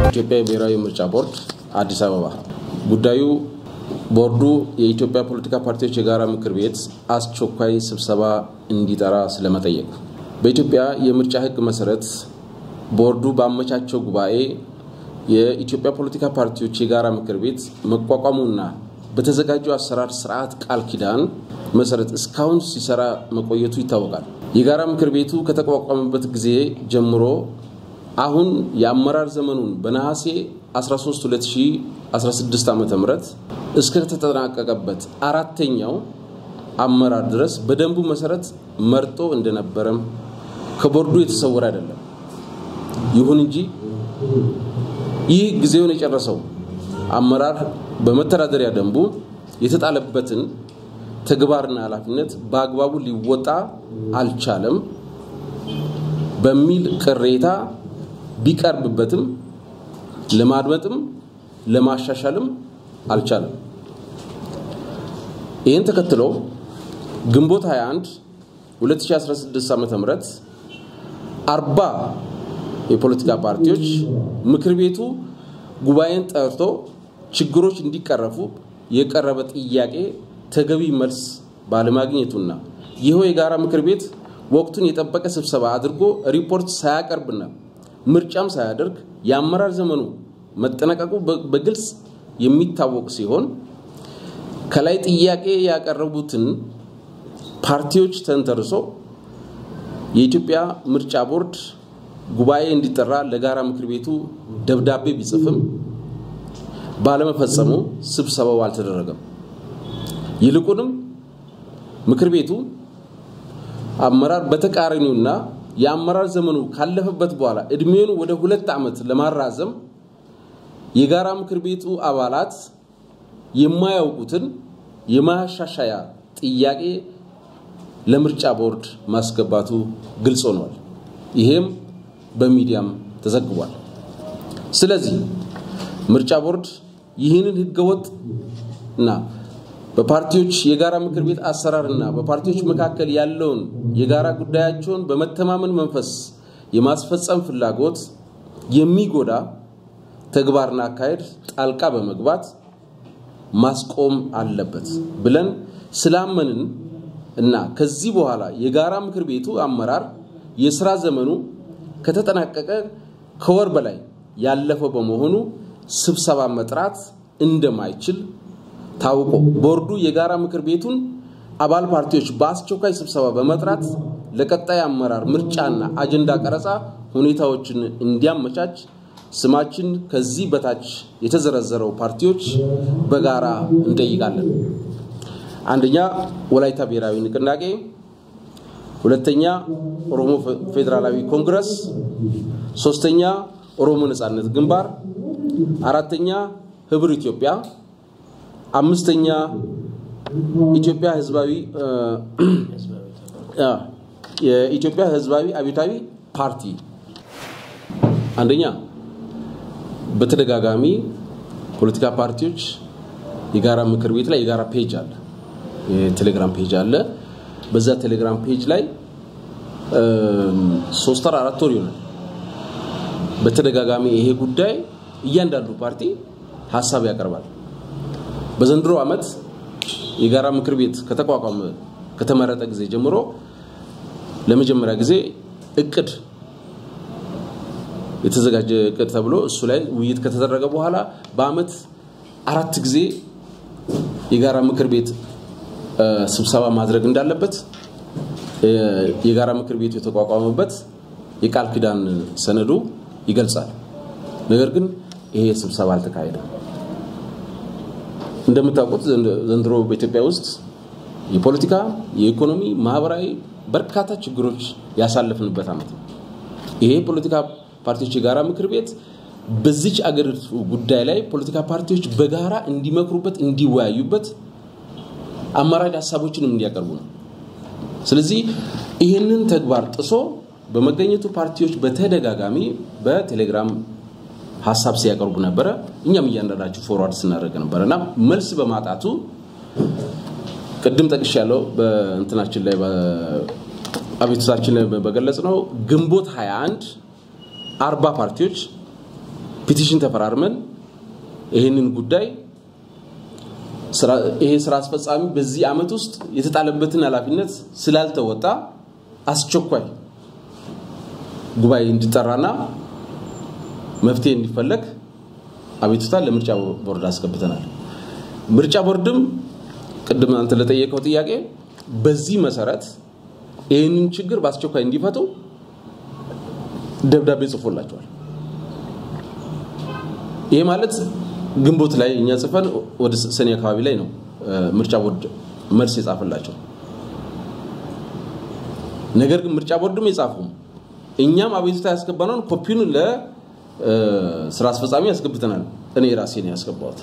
የኢትዮጵያ ብሔራዊ ምርጫ ቦርድ አዲስ አበባ ጉዳዩ ቦርዱ የኢትዮጵያ ፖለቲካ ፓርቲዎች የጋራ ምክር ቤት አስቸኳይ ስብሰባ እንዲጠራ ስለመጠየቅ በኢትዮጵያ የምርጫ ሕግ መሰረት ቦርዱ ባመቻቸው ጉባኤ የኢትዮጵያ ፖለቲካ ፓርቲዎች የጋራ ምክር ቤት መቋቋሙና በተዘጋጀው አሰራር ስርዓት ቃል ኪዳን መሰረት እስካሁን ሲሰራ መቆየቱ ይታወቃል። የጋራ ምክር ቤቱ ከተቋቋመበት ጊዜ ጀምሮ አሁን የአመራር ዘመኑን በነሐሴ 13 2016 ዓ ም እስከተጠናቀቀበት አራተኛው አመራር ድረስ በደንቡ መሰረት መርጦ እንደነበረም ከቦርዱ የተሰወረ አይደለም። ይሁን እንጂ ይህ ጊዜውን የጨረሰው አመራር በመተዳደሪያ ደንቡ የተጣለበትን ተግባርና ኃላፊነት በአግባቡ ሊወጣ አልቻለም በሚል ቅሬታ ቢቀርብበትም ለማድመጥም ለማሻሻልም አልቻለም። ይህን ተከትሎ ግንቦት 21 2016 ዓ ም አርባ የፖለቲካ ፓርቲዎች ምክር ቤቱ ጉባኤን ጠርቶ ችግሮች እንዲቀረፉ የቀረበ ጥያቄ ተገቢ መልስ ባለማግኘቱና ይኸው የጋራ ምክር ቤት ወቅቱን የጠበቀ ስብሰባ አድርጎ ሪፖርት ሳያቀርብና ምርጫም ሳያደርግ የአመራር ዘመኑ መጠናቀቁ በግልጽ የሚታወቅ ሲሆን ከላይ ጥያቄ ያቀረቡትን ፓርቲዎች ተንተርሶ የኢትዮጵያ ምርጫ ቦርድ ጉባኤ እንዲጠራ ለጋራ ምክር ቤቱ ደብዳቤ ቢጽፍም ባለመፈጸሙ ስብሰባው አልተደረገም። ይልቁንም ምክር ቤቱ አመራር በተቃራኒውና የአመራር ዘመኑ ካለፈበት በኋላ እድሜውን ወደ ሁለት ዓመት ለማራዘም የጋራ ምክር ቤቱ አባላት የማያውቁትን የማሻሻያ ጥያቄ ለምርጫ ቦርድ ማስገባቱ ግልጽ ሆኗል። ይሄም በሚዲያም ተዘግቧል። ስለዚህ ምርጫ ቦርድ ይህንን ህገወጥ እና በፓርቲዎች የጋራ ምክር ቤት አሰራርና በፓርቲዎች መካከል ያለውን የጋራ ጉዳያቸውን በመተማመን መንፈስ የማስፈጸም ፍላጎት የሚጎዳ ተግባርና አካሄድ ጣልቃ በመግባት ማስቆም አለበት ብለን ስላመንን እና ከዚህ በኋላ የጋራ ምክር ቤቱ አመራር የስራ ዘመኑ ከተጠናቀቀ ከወር በላይ ያለፈው በመሆኑ ስብሰባ መጥራት እንደማይችል ታውቆ ቦርዱ የጋራ ምክር ቤቱን አባል ፓርቲዎች በአስቸኳይ ስብሰባ በመጥራት ለቀጣይ አመራር ምርጫና አጀንዳ ቀረጻ ሁኔታዎችን እንዲያመቻች ስማችን ከዚህ በታች የተዘረዘረው ፓርቲዎች በጋራ እንጠይቃለን። አንደኛ ወላይታ ብሔራዊ ንቅናቄ፣ ሁለተኛ ኦሮሞ ፌዴራላዊ ኮንግረስ፣ ሶስተኛ ኦሮሞ ነጻነት ግንባር፣ አራተኛ ህብር ኢትዮጵያ፣ አምስተኛ ኢትዮጵያ ህዝባዊ የኢትዮጵያ ህዝባዊ አብዮታዊ ፓርቲ። አንደኛ በተደጋጋሚ ፖለቲካ ፓርቲዎች የጋራ ምክር ቤት ላይ የጋራ ፔጅ አለ፣ የቴሌግራም ፔጅ አለ። በዛ ቴሌግራም ፔጅ ላይ ሶስት ወር አራት ወር ይሆናል በተደጋጋሚ ይሄ ጉዳይ እያንዳንዱ ፓርቲ ሀሳብ ያቀርባል። በዘንድሮ ዓመት የጋራ ምክር ቤት ከተቋቋመ ከተመረጠ ጊዜ ጀምሮ ለመጀመሪያ ጊዜ እቅድ የተዘጋጀ እቅድ ተብሎ እሱ ላይ ውይይት ከተደረገ በኋላ በአመት አራት ጊዜ የጋራ ምክር ቤት ስብሰባ ማድረግ እንዳለበት የጋራ ምክር ቤቱ የተቋቋመበት የቃል ኪዳን ሰነዱ ይገልጻል። ነገር ግን ይሄ ስብሰባ አልተካሄደም። እንደምታውቁት ዘንድሮ በኢትዮጵያ ውስጥ የፖለቲካ፣ የኢኮኖሚ፣ ማህበራዊ በርካታ ችግሮች ያሳለፍንበት ዓመት ነው። ይሄ ፖለቲካ ፓርቲዎች የጋራ ምክር ቤት በዚች አገሪቱ ጉዳይ ላይ ፖለቲካ ፓርቲዎች በጋራ እንዲመክሩበት፣ እንዲወያዩበት፣ አማራጭ ሀሳቦችንም እንዲያቀርቡ ነው። ስለዚህ ይህንን ተግባር ጥሶ በመገኘቱ ፓርቲዎች በተደጋጋሚ በቴሌግራም ሀሳብ ሲያቀርቡ ነበረ። እኛም እያንዳንዳቸው ፎርዋርድ ስናደርግ ነበረ እና መልስ በማጣቱ ቅድም ጠቅሽ ያለው በእንትናችን ላይ አቤቱታችን ላይ በገለጽ ነው ግንቦት 21 አርባ ፓርቲዎች ፒቲሽን ተፈራርመን ይህንን ጉዳይ ይሄ ስራ አስፈጻሚ በዚህ ዓመት ውስጥ የተጣለበትን ኃላፊነት ስላልተወጣ አስቸኳይ ጉባኤ እንዲጠራና መፍትሄ እንዲፈለግ አቤቱታ ለምርጫ ቦርድ አስገብተናል። ምርጫ ቦርድም ቅድም አንተ ለጠየቀው ጥያቄ በዚህ መሰረት ይህንን ችግር በአስቸኳይ እንዲፈቱ ደብዳቤ ጽፎላቸዋል። ይሄ ማለት ግንቦት ላይ እኛ ጽፈን ወደ ሰኔ አካባቢ ላይ ነው ምርጫ ቦርድ መልስ የጻፈላቸው። ነገር ግን ምርጫ ቦርድም የጻፉም እኛም አቤቱታ ያስገባነውን ኮፒውን ለስራ አስፈጻሚ ያስገብተናል። እኔ ራሴ ነው ያስገባሁት።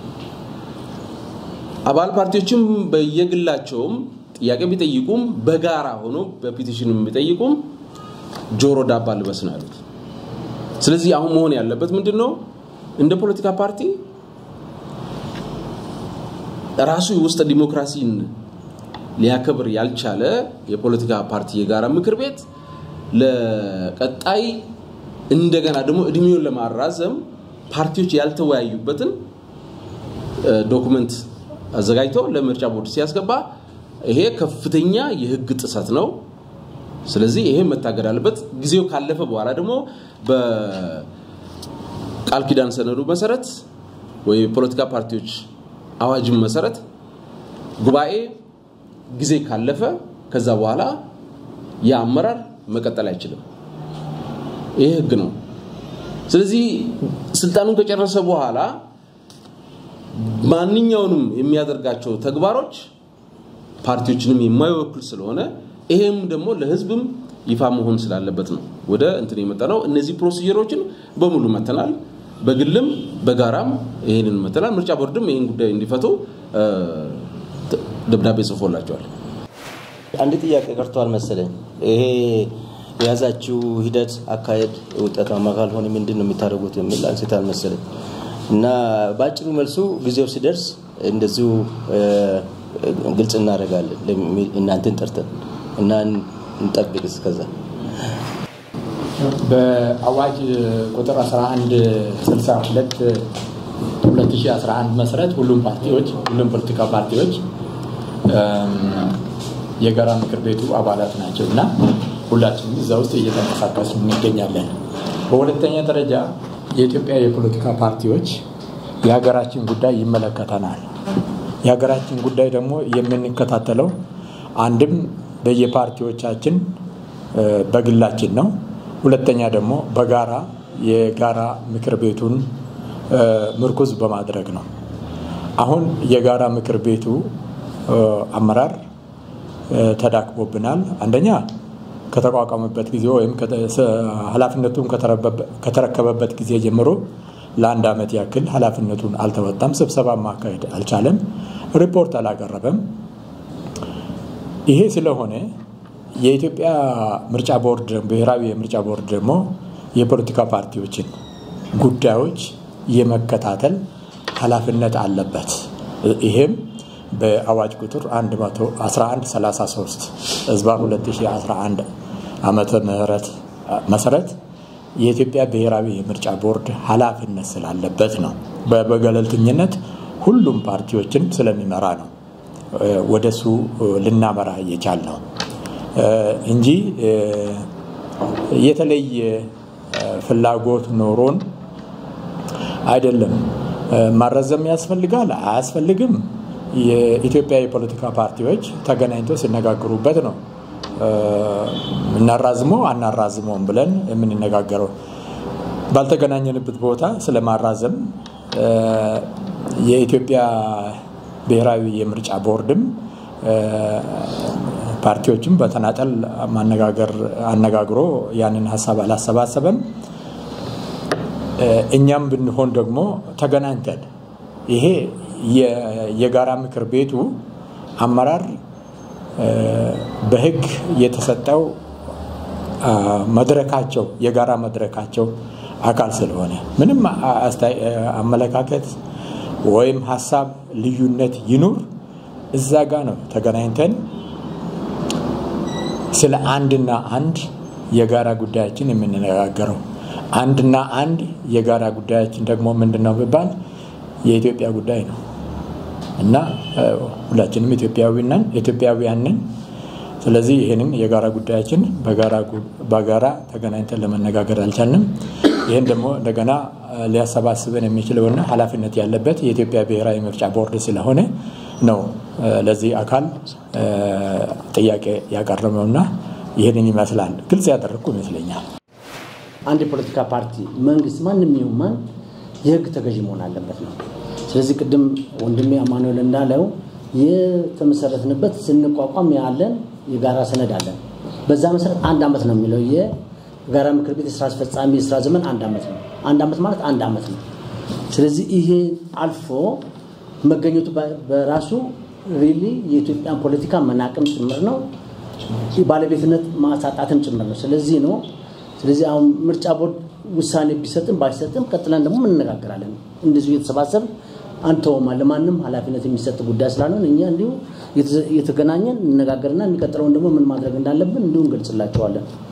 አባል ፓርቲዎችም በየግላቸውም ጥያቄ ቢጠይቁም በጋራ ሆኖ በፒቲሽን ቢጠይቁም ጆሮ ዳባ ልበስ ነው ያሉት። ስለዚህ አሁን መሆን ያለበት ምንድን ነው? እንደ ፖለቲካ ፓርቲ ራሱ የውስጥ ዲሞክራሲን ሊያከብር ያልቻለ የፖለቲካ ፓርቲ የጋራ ምክር ቤት ለቀጣይ እንደገና ደግሞ እድሜውን ለማራዘም ፓርቲዎች ያልተወያዩበትን ዶኩመንት አዘጋጅቶ ለምርጫ ቦርድ ሲያስገባ ይሄ ከፍተኛ የህግ ጥሰት ነው። ስለዚህ ይሄ መታገድ አለበት። ጊዜው ካለፈ በኋላ ደግሞ በቃል ኪዳን ሰነዱ መሰረት ወይ የፖለቲካ ፓርቲዎች አዋጅም መሰረት ጉባኤ ጊዜ ካለፈ ከዛ በኋላ የአመራር መቀጠል አይችልም። ይህ ህግ ነው። ስለዚህ ስልጣኑን ከጨረሰ በኋላ ማንኛውንም የሚያደርጋቸው ተግባሮች ፓርቲዎችንም የማይወክል ስለሆነ ይሄም ደግሞ ለህዝብም ይፋ መሆን ስላለበት ነው ወደ እንትን የመጣ ነው። እነዚህ ፕሮሲጀሮችን በሙሉ መተናል። በግልም በጋራም ይህንን መተናል። ምርጫ ቦርድም ይህን ጉዳይ እንዲፈቱ ደብዳቤ ጽፎላቸዋል። አንድ ጥያቄ ቀርቷል መሰለኝ። ይሄ የያዛችው ሂደት አካሄድ ውጤታማ ካልሆነ ምንድን ነው የሚታደርጉት የሚል አንስታል መሰለኝ እና በአጭሩ መልሱ ጊዜው ሲደርስ እንደዚሁ ግልጽ እናደርጋለን እናንተን ጠርተን እና እንጠብቅ እስከዛ በአዋጅ ቁጥር 1162 2011 መሰረት ሁሉም ፓርቲዎች ሁሉም ፖለቲካ ፓርቲዎች የጋራ ምክር ቤቱ አባላት ናቸው እና ሁላችንም እዛ ውስጥ እየተንቀሳቀስ እንገኛለን። በሁለተኛ ደረጃ የኢትዮጵያ የፖለቲካ ፓርቲዎች የሀገራችን ጉዳይ ይመለከተናል። የሀገራችን ጉዳይ ደግሞ የምንከታተለው አንድም በየፓርቲዎቻችን በግላችን ነው። ሁለተኛ ደግሞ በጋራ የጋራ ምክር ቤቱን ምርኩዝ በማድረግ ነው። አሁን የጋራ ምክር ቤቱ አመራር ተዳክሞብናል። አንደኛ ከተቋቋመበት ጊዜ ወይም ኃላፊነቱን ከተረከበበት ጊዜ ጀምሮ ለአንድ ዓመት ያክል ኃላፊነቱን አልተወጣም። ስብሰባ ማካሄድ አልቻለም። ሪፖርት አላቀረበም። ይሄ ስለሆነ የኢትዮጵያ ምርጫ ቦርድ ብሔራዊ የምርጫ ቦርድ ደግሞ የፖለቲካ ፓርቲዎችን ጉዳዮች የመከታተል ኃላፊነት አለበት። ይሄም በአዋጅ ቁጥር 1133 ህዝባር 2011 ዓመተ ምህረት መሰረት የኢትዮጵያ ብሔራዊ የምርጫ ቦርድ ኃላፊነት ስላለበት ነው። በገለልተኝነት ሁሉም ፓርቲዎችን ስለሚመራ ነው ወደሱ ልናመራ እየቻል ነው እንጂ የተለየ ፍላጎት ኖሮን አይደለም። ማረዘም ያስፈልጋል አያስፈልግም፣ የኢትዮጵያ የፖለቲካ ፓርቲዎች ተገናኝቶ ሲነጋገሩበት ነው እናራዝመው አናራዝመውም ብለን የምንነጋገረው። ባልተገናኘንበት ቦታ ስለማራዘም የኢትዮጵያ ብሔራዊ የምርጫ ቦርድም ፓርቲዎችም በተናጠል ማነጋገር አነጋግሮ ያንን ሀሳብ አላሰባሰበም። እኛም ብንሆን ደግሞ ተገናኝተን ይሄ የጋራ ምክር ቤቱ አመራር በሕግ የተሰጠው መድረካቸው የጋራ መድረካቸው አካል ስለሆነ ምንም አመለካከት ወይም ሀሳብ ልዩነት ይኑር እዛ ጋ ነው ተገናኝተን ስለ አንድና አንድ የጋራ ጉዳያችን የምንነጋገረው። አንድና አንድ የጋራ ጉዳያችን ደግሞ ምንድን ነው ቢባል የኢትዮጵያ ጉዳይ ነው እና ሁላችንም ኢትዮጵያውያን ነን። ስለዚህ ይህንን የጋራ ጉዳያችን በጋራ ተገናኝተን ለመነጋገር አልቻልንም። ይህን ደግሞ እንደገና ሊያሰባስበን የሚችለውና ኃላፊነት ያለበት የኢትዮጵያ ብሔራዊ ምርጫ ቦርድ ስለሆነ ነው ለዚህ አካል ጥያቄ ያቀረበውና ይህንን ይመስላል። ግልጽ ያደረግኩ ይመስለኛል። አንድ የፖለቲካ ፓርቲ መንግስት፣ ማንም ይሁን ማን የህግ ተገዥ መሆን አለበት ነው። ስለዚህ ቅድም ወንድሜ አማኑኤል እንዳለው የተመሰረትንበት ስንቋቋም ያለን የጋራ ሰነድ አለን። በዛ መሰረት አንድ ዓመት ነው የሚለው የጋራ ምክር ቤት የስራ አስፈጻሚ የስራ ዘመን አንድ ዓመት ነው። አንድ ዓመት ማለት አንድ ዓመት ነው። ስለዚህ ይሄ አልፎ መገኘቱ በራሱ ሪሊ የኢትዮጵያን ፖለቲካ መናቅም ጭምር ነው፣ ባለቤትነት ማሳጣትም ጭምር ነው። ስለዚህ ነው ስለዚህ አሁን ምርጫ ቦርድ ውሳኔ ቢሰጥም ባይሰጥም ቀጥለን ደግሞ እንነጋገራለን። እንደዚሁ እየተሰባሰብ አንተውማ ለማንም ኃላፊነት የሚሰጥ ጉዳይ ስላልሆን እኛ እንዲሁ እየተገናኘን እንነጋገርና የሚቀጥለውን ደግሞ ምን ማድረግ እንዳለብን እንዲሁ እንገልጽላቸዋለን።